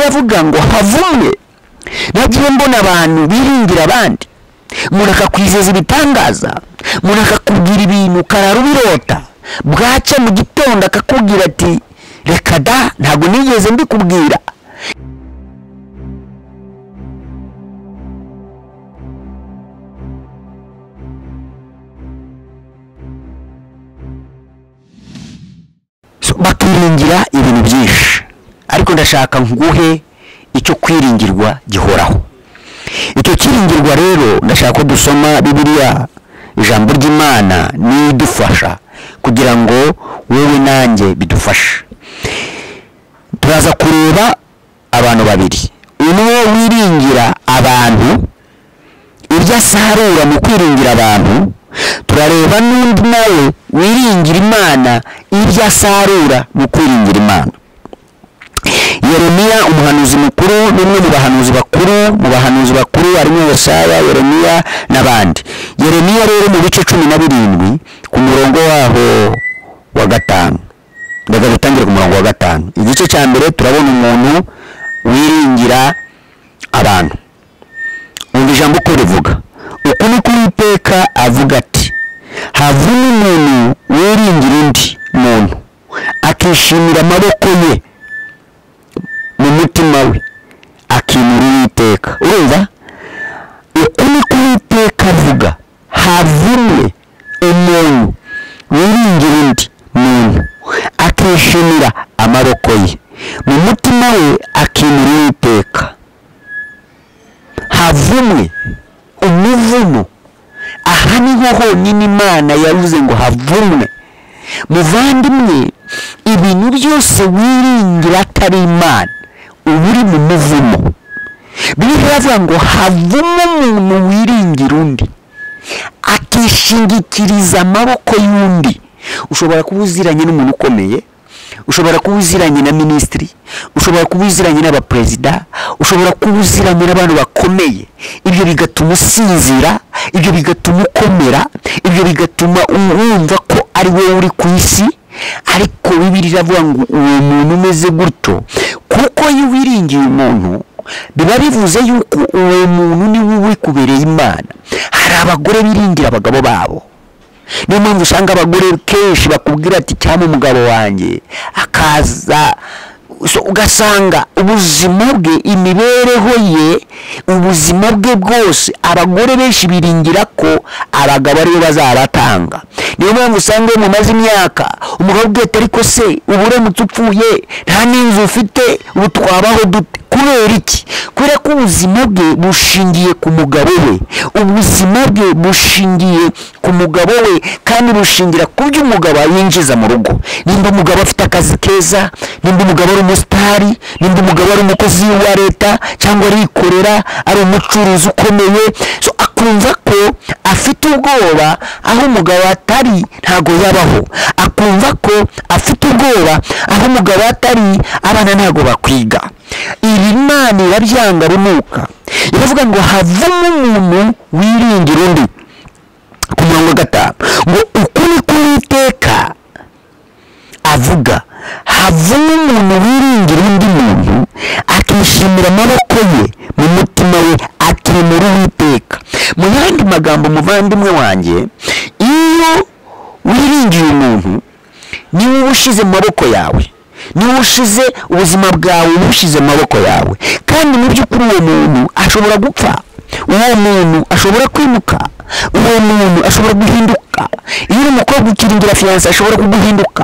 yavuga ngo havumwe nagiye mbona abantu biringira abandi umuntu akakwizeza ibitangaza umuntu akakubwira ibintu karara ubirota bwacya mu gitondo akakubwira ati reka da ntabwo nigeze mbikubwira So, bakiringira ibintu byinshi ariko ndashaka nguhe icyo kwiringirwa gihoraho icyo kiringirwa rero ndashaka ko dusoma bibiliya ijambo ry'imana n'idufasha kugira ngo wowe nanjye bidufashe turaza kureba abantu babiri umwe wiringira abantu ibyo asarura mu kwiringira abantu turareba n'undi nawe wiringira imana ibyo asarura mu kwiringira imana yeremiya umuhanuzi mukuru n'umwe mu bahanuzi bakuru mu bahanuzi bakuru harimo yesaya yeremiya n'abandi yeremiya rero mu bice cumi na birindwi ku murongo waho wa gatanu ndaga dutangire ku murongo wa gatanu igice cya mbere turabona umuntu wiringira abantu umva ijambo uko rivuga uku ni ko uwiteka avuga ati havuna umuntu wiringira undi muntu akishimira amaboko ye mu mutima we akimura uwiteka urumva uku ni ko uwiteka avuga havumwe umuntu wiringira undi muntu akishimira amaboko ye mu mutima we akimura uwiteka havumwe umuvumo aha niho honyine imana yavuze ngo havumwe muvandimwe ibintu byose wiringira atari imana uba uri mu muvumo biriho yavuga ngo havumo umuntu wiringira undi akishingikiriza amaboko y'undi ushobora kuba uziranye n'umuntu ukomeye ushobora kuba uziranye na minisitiri ushobora kuba uziranye n'abaperezida ushobora kuba uziranye n'abantu bakomeye ibyo bigatuma usinzira ibyo bigatuma ukomera ibyo bigatuma wumva ko ari wowe uri ku isi ariko bibiri iravuga ngo uwo muntu umeze gutyo kuko iyo wiringiye umuntu biba bivuze yuko uwo muntu ni wowe uri kubereye imana hari abagore biringira abagabo babo niyo mpamvu usanga abagore kenshi bakubwira ati cyangwa umugabo wanjye akaza so ugasanga ubuzima bwe imibereho ye ubuzima bwe bwose abagore benshi biringira ko abagabo aribo bazabatanga niyo mpamvu usanga iyo mumaze imyaka umugabo ubwe ati ariko se ubu uramutse upfuye nta n'inzu ufite ubu twabaho dute kubera iki kubera ko ubuzima bwe bushingiye ku mugabo we ubuzima bwe bushingiye ku mugabo we kandi bushingira ku byo umugabo yinjiza mu rugo nimba umugabo afite akazi keza nimba umugabo ari umusitari nimba umugabo ari umukozi wa leta cyangwa arikorera ari umucuruzi ukomeye So, akumva ko afite ubwoba aho umugabo atari ntago yabaho akumva ko afite ubwoba aho umugabo atari abana ntago bakwiga ibi imana irabyanga runuka iravuga ngo havamo umuntu wiringira undi ku murongo wa gatanu ngo ukuri k'uwiteka avuga havamo umuntu wiringira undi muntu akishimira amaboko ye mu mutima we akimura uwiteka mu yandi magambo muvandimwe wanjye iyo wiringiye umuntu niwe uba ushyize mu maboko yawe niwe ushize ubuzima bwawe uba ushyize mu maboko yawe kandi mu by'ukuri uwo muntu ashobora gupfa uwo muntu ashobora kwimuka uwo muntu ashobora guhinduka iyo uri umukobwa ukiringira fiyanse ashobora kuguhinduka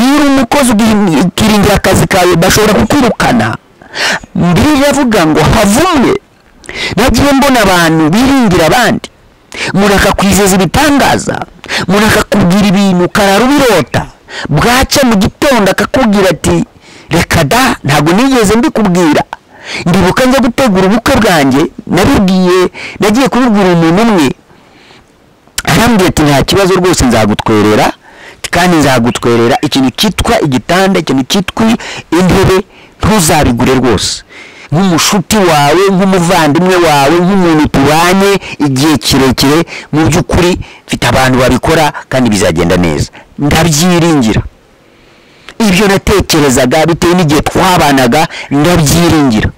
iyo uri umukozi ugihin- ukiringira akazi kawe bashobora kukwirukana mbere iravuga ngo havumwe nagiye mbona abantu biringira abandi umuntu akakwizeza ibitangaza umuntu akakubwira ibintu karara ubirota bwacya mu gitondo akakubwira ati reka da ntabwo nigeze mbikubwira ndibuka njya gutegura ubukwe bwanjye nabibwiye nagiye kubibwira umuntu umwe arambwira ati nta kibazo rwose nzagutwerera kandi nzagutwerera ikintu cyitwa igitanda ikintu cyitwa intebe ntuzabigure rwose nk'umushuti wawe nk'umuvandimwe wawe nk'umuntu tubanye igihe kirekire mu by'ukuri mfite abantu babikora kandi bizagenda neza ndabyiringira ibyo natekerezaga bitewe n'igihe twabanaga ndabyiringira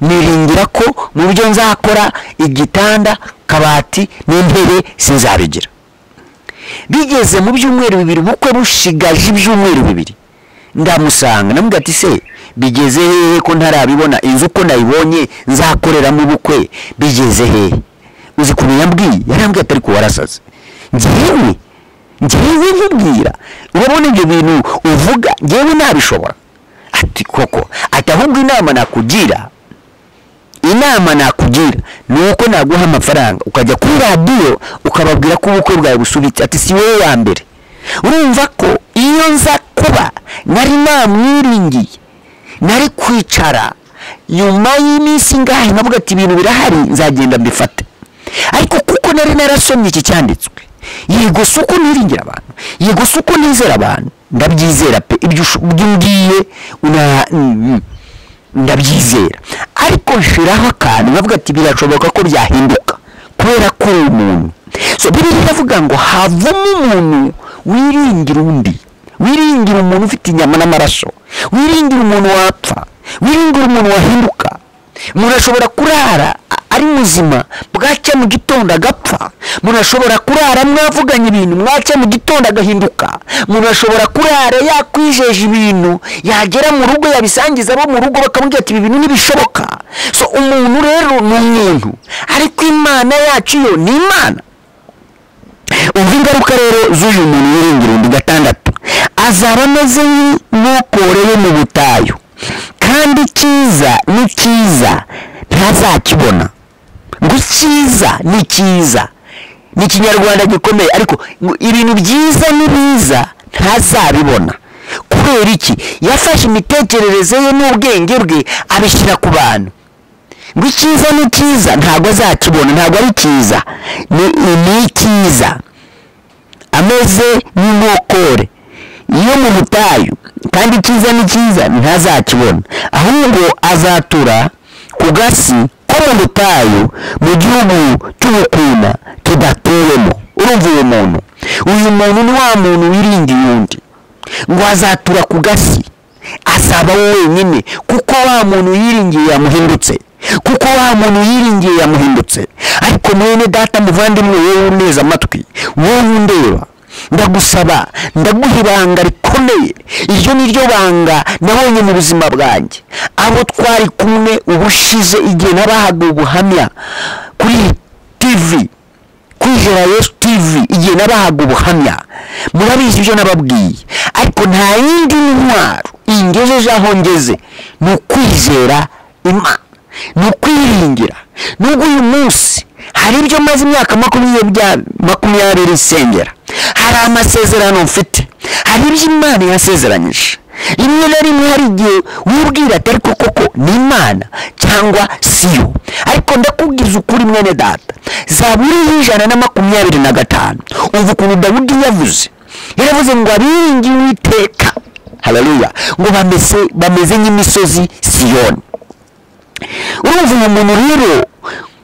niringira ko mu byo nzakora igitanda kabati n'intebe sinzabigira bigeze mu byumweru bibiri ubukwe bushigaje ibyumweru bibiri ndamusanga namubwira ati se bigeze hehe ko ntarabibona inzu uko nayibonye nzakoreramo ubukwe bigeze hehe uzi ukuntu yambwiye yarambwiye atari kuba warasaze ngewe ngewe nkubwira urabona ibyo bintu uvuga ngewe nabishobora ati koko ati ahubwo inama nakugira inama nakugira ni uko naguha amafaranga ukajya kuri radiyo ukababwira ko ubukwe bwawe busubitse ati si wowe wa mbere urumva ko iyo nza kuba nari namwiringiye nari kwicara nyuma y'iminsi ingahe navuga ati ibintu birahari nzagenda mbifate ariko kuko nari narasomye iki cyanditswe yego si uko niringira abantu yego si uko nizera abantu ndabyizera pe ibyo usho- ibyo umbwiye una- mm, ndabyizera ariko nshiraho akantu nkavuga ati birashoboka ko byahinduka kubera ko uri umuntu so biriya iravuga ngo havamo umuntu wiringira undi wiringira umuntu ufite inyama n'amaraso wiringira umuntu wapfa wiringira umuntu wahinduka umuntu ashobora kurara a- ari muzima bwacya mu gitondo agapfa umuntu ashobora kurara mwavuganye ibintu mwacya mu gitondo agahinduka umuntu ashobora kurara yakwijeje ibintu yagera mu rugo yabisangiza abo mu rugo bakamubwira ati ibi bintu ntibishoboka so umuntu rero ni umuntu ariko imana yacu yo ni imana umva ingaruka rero z'uyu muntu wiringira undi gatandatu azaba ameze nk'ukore yo mu butayu kandi icyiza ni cyiza ntazakibona ngo icyiza ni cyiza ni ikinyarwanda gikomeye ariko ngo ibintu byiza ni biza ntazabibona kubera iki yafashe imitekerereze ye n'ubwenge bwe abishyira ku bantu ngo icyiza ni cyiza ntabwo azakibona ntabwo ari cyiza ni ni icyiza ameze nk'inkokore yo mu butayu kandi icyiza ni cyiza ntazakibona ahubwo azatura ku gasi ko mu butayu mu gihugu cy'ubukuna kidatewemo urumva uyu muntu uyu muntu ni wa muntu wiringiye undi ngo azatura ku gasi azaba we wenyine kuko wa muntu yiringiye yamuhindutse kuko wa muntu yiringiye yamuhindutse ariko mwene data muvandimwe wowe uneza amatwi wowe undeba ndagusaba ndaguha ibanga rikomeye iryo ni ryo banga nabonye mu buzima bwanjye abo twari kumwe ubushize igihe nabahaga ubuhamya kuri tivi kwizera yesu tivi igihe nabahaga ubuhamya murabizi ibyo nababwiye ariko nta yindi ntwaro ingejeje aho ngeze ni ukwizera imana ni ukwiringira nubwo uyu munsi hari ibyo maze imyaka makumyabiri bya- makumyabiri nsengera hari amasezerano mfite hari ibyo imana yasezeranyije rimwe na rimwe hari igihe wibwira atari ko koko ni imana cyangwa siyo ariko ndakubwiza ukuri mwene data zaburi y'ijana na makumyabiri na gatanu uva ukuntu dawudi yavuze yaravuze ngo abiringiye uwiteka haleluya ngo bameze bameze nk'imisozi siyoni urumva uyu muntu rero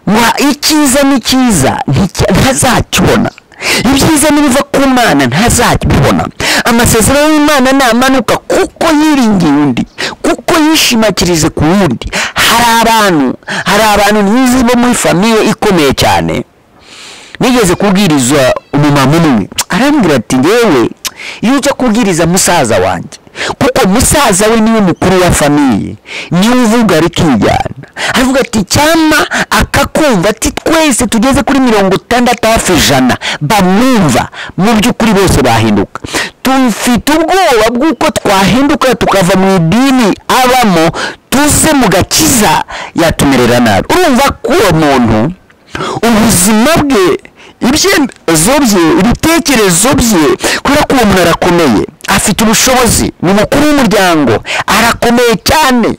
wa icyiza ni cyiza nticya- ntazakibona ibyiza nibiva ku mana ntazakibibona amasezerano y'imana ntamanuka kuko yiringiye undi kuko yishimakirize ku wundi hari abantu hari abantu n'izi bo muri famiye ikomeye cyane nigeze kubwiriza umumama umwe arambwira ati ngewe iyo ujya kubwiriza musaza wanjye kuko musaza we niwe mukuru wa famiye niwe uvuga rikijyana aravuga ati cyama akakumva ati twese tugeze kuri mirongo itandatu hafi ijana bamwumva mu by'ukuri bose bahinduka tufite ubwoba bw'uko twahinduka tukava mu idini abamo tuze mu gakiza yatumerera nabi urumva ko uwo muntu ubuzima bwe ibyemezo bye ibitekerezo bye kubera ko uwo muntu arakomeye afite ubushobozi ni umukuru w'umuryango arakomeye cyane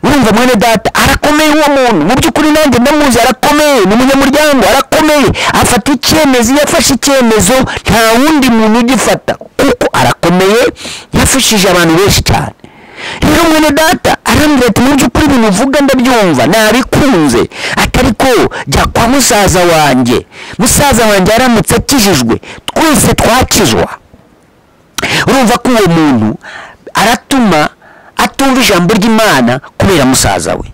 urumva mwene data arakomeye uwo muntu mu by'ukuri nanjye ndamuzi arakomeye ni umunyamuryango arakomeye afata icyemezo iyo afashe icyemezo nta wundi muntu ugifata kuko arakomeye yafashije abantu benshi cyane rero mwene data arambwira ati mu by'ukuri ibintu uvuga ndabyumva nabikunze atari ko jya kwa musaza wanjye musaza wanjye aramutse akijijwe twese twakizwa urumva ko uwo muntu aratuma atumva ijambo ry'imana kubera musaza we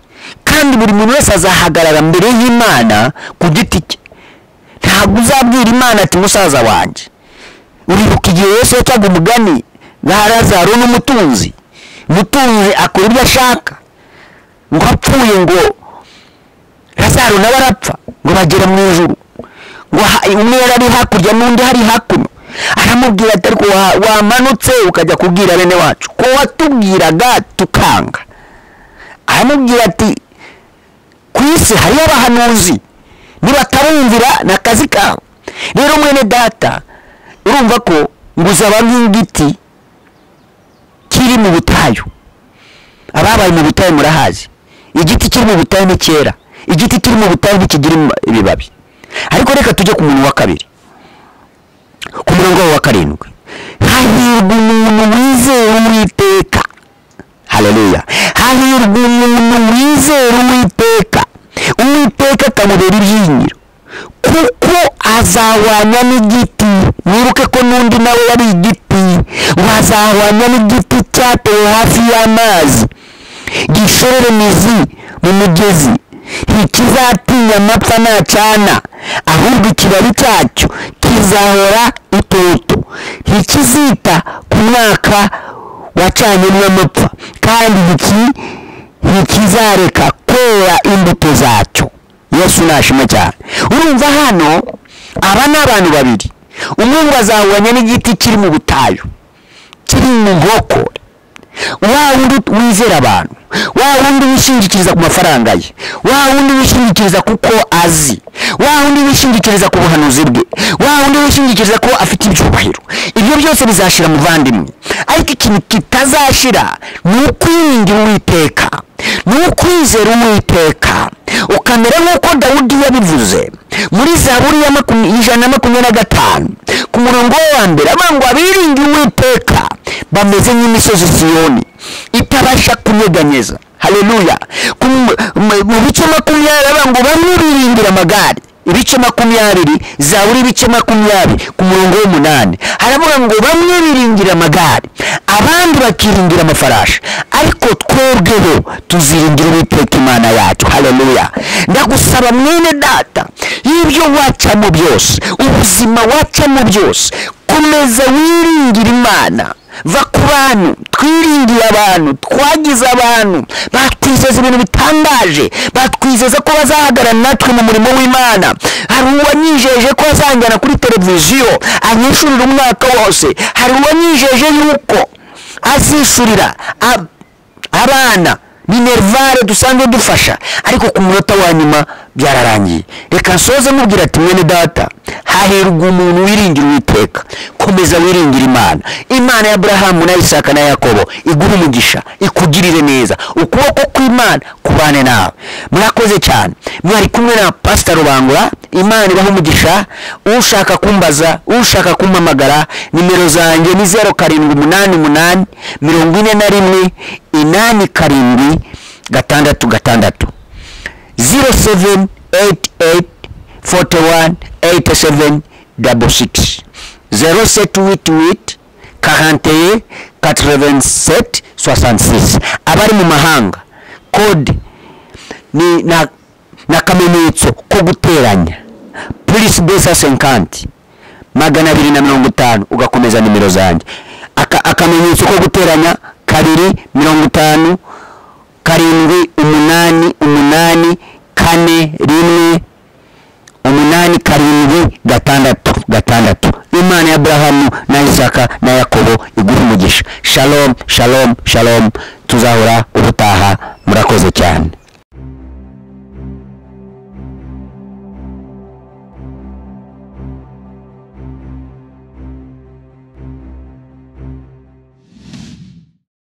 kandi buri muntu wese azahagarara mbere y'imana ku giti cye ntabwo uzabwira imana ati musaza wanjye uribuka igihe yesu yacaga umugani nka lazaro n'umutunzi umutunzi akora ibyo ashaka ngo apfuye ngo lazaro nawe arapfa ngo bagere mu ijuru ngo ha- umwe yari ari hakurya n'undi hari hakuno aramubwira ati ariko wa- wamanutse ukajya kubwira bene wacu ko watubwiraga tukanga aramubwira ati ku isi hariyo abahanuzi nibatarumvira ni akazi kawe rero mwene data urumva ko ngo uzaba nk'igiti kiri mu butayu ababaye mu butayu murahazi igiti kiri mu butayu ni cyera igiti kiri mu butayu ntikigira im- ibibabi ariko reka tujye ku muntu wa kabiri ku murongo wa karindwi hahirwa umuntu wizera uwiteka haleluya hahirwa umuntu wizera uwiteka uwiteka akamubera ibyiyingiro kuko azahwanya n'igiti mwibuke ko n'undi nawe yari igiti ngo azahwanya n'igiti cyatewe hafi y'amazi gishorera imizi mu mugezi ntikizatinya amapfa ntacana ahubwo ikibabi cyacyo kizahora itoto ntikizita ku mwaka wacanyemo amapfa kandi iki ntikizareka kwera imbuto zacyo yesu nashima cyane urumva hano aba ni abantu babiri umwe ngo azahuranya n'igiti kiri mu butayu kiri mu nkokore wa wundi wizera abantu wa wundi wishingikiriza ku mafaranga ye wa wundi wishingikiriza kuko azi wa wundi wishingikiriza ku buhanuzi bwe wa wundi wishingikiriza ko afite ibyubahiro ibyo byose bizashira muvandimwe ariko ikintu kitazashira ni ukwiringira uwiteka ni ukwizera uwiteka ukamera nk'uko dawudi yabivuze muri zaburi ya makumya- ijana na makumyabiri na gatanu ku murongo we wa mbere avuga ngo abiringira uwiteka bameze nk'imisozi siyoni itabasha kunyeganyeza haleluya Ku m- m- mu bice makumyabiri avuga ngo bamwe biringira amagare ibice makumyabiri zaburi ibice makumyabiri ku murongo w'umunani haravuga ngo bamwe biringira amagare abandi bakiringira amafarashi ariko twebweho tuziringira uwiteka imana yacu haleluya ndagusaba mwene data y'ibyo wacamo byose ubuzima wacamo byose komeza wiringire imana va ku bantu twiringiye abantu twagize abantu batwizeza ibintu bitangaje batwizeza ko bazahagarana natwe mu murimo w'imana hari uwanyijeje ko azanjyana kuri televiziyo anyishurira umwaka wose hari uwanyijeje yuko azishurira ab- abana minerivare dusanzwe dufasha ariko ku munota wa nyuma byararangiye reka nsoze mubwira ati mwene data hahirwa umuntu wiringira uwiteka komeza wiringira imana imana ya aburahamu na isaka na yakobo iguhe umugisha ikugirire neza ukuboko kw'imana kubane nawe murakoze cyane mwari kumwe na pasita rubangura imana ibaha umugisha ushaka kumbaza ushaka kumpamagara nimero zanjye ni zeru karindwi umunani umunani mirongo ine na rimwe inani karindwi gatandatu gatandatu zero seven eight eight forty one eight seven double six zero sept huit huit quarante et quatre sept soixante six abari mu mahanga kode ni na n'akamenyetso ko guteranya purisi besa senkanti magana abiri na mirongo itanu ugakomeza nimero zanjye Aka- akamenyetso ko guteranya kabiri mirongo itanu karindwi umunani umunani kane rimwe umunani karindwi gatandatu gatandatu imana ya aburahamu na isaka na yakobo iguha umugisha shalom shalom shalom tuzahora ubutaha murakoze cyane